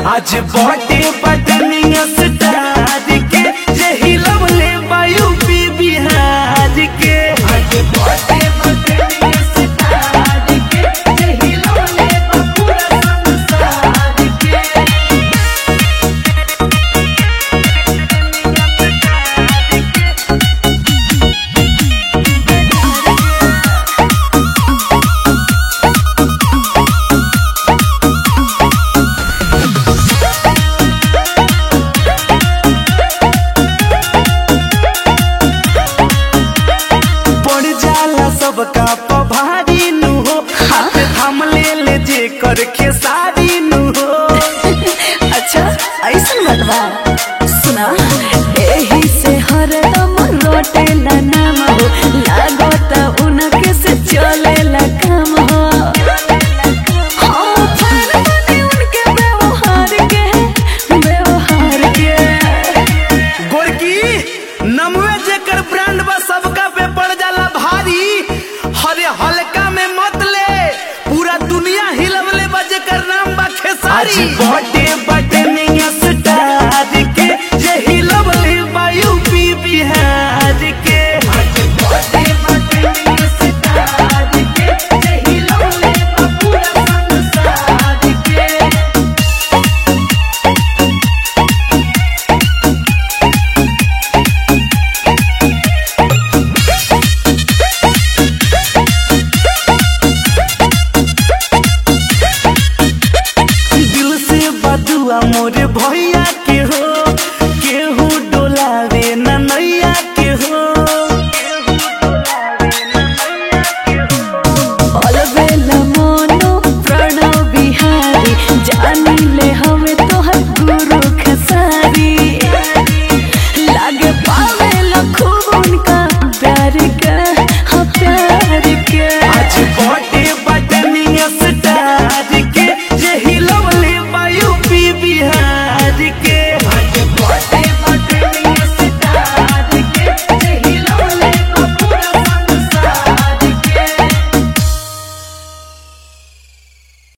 आज बटे बटनिया स्टार के यही लवले वायु पी बिहार के आज बटे बटनिया स्टार के यही लवले पूरा संसार के पड़ जाला सबका पभारी नु हो हाथ थाम ले ले जे कर खेसारी नु हो अच्छा ऐसा बात बा सुना एही से हरदम रोटेला नाम हो लागत उनके से चलेला काम हो हम फैन बने उनके व्यवहार के व्यवहार के गोरकी नमवे जेकर ब्रांड बा सबका पे पड़ जाला भारी हरे हल्का में मत ले पूरा दुनिया हिलवले बा जेकर नाम बा खेसारी बटे बटे में स्टार के यही लवले वायु पी बिहार के बटे बटे में स्टार के यही लवले बा पूरा संसार के दिल से बदुआ मोरे भैया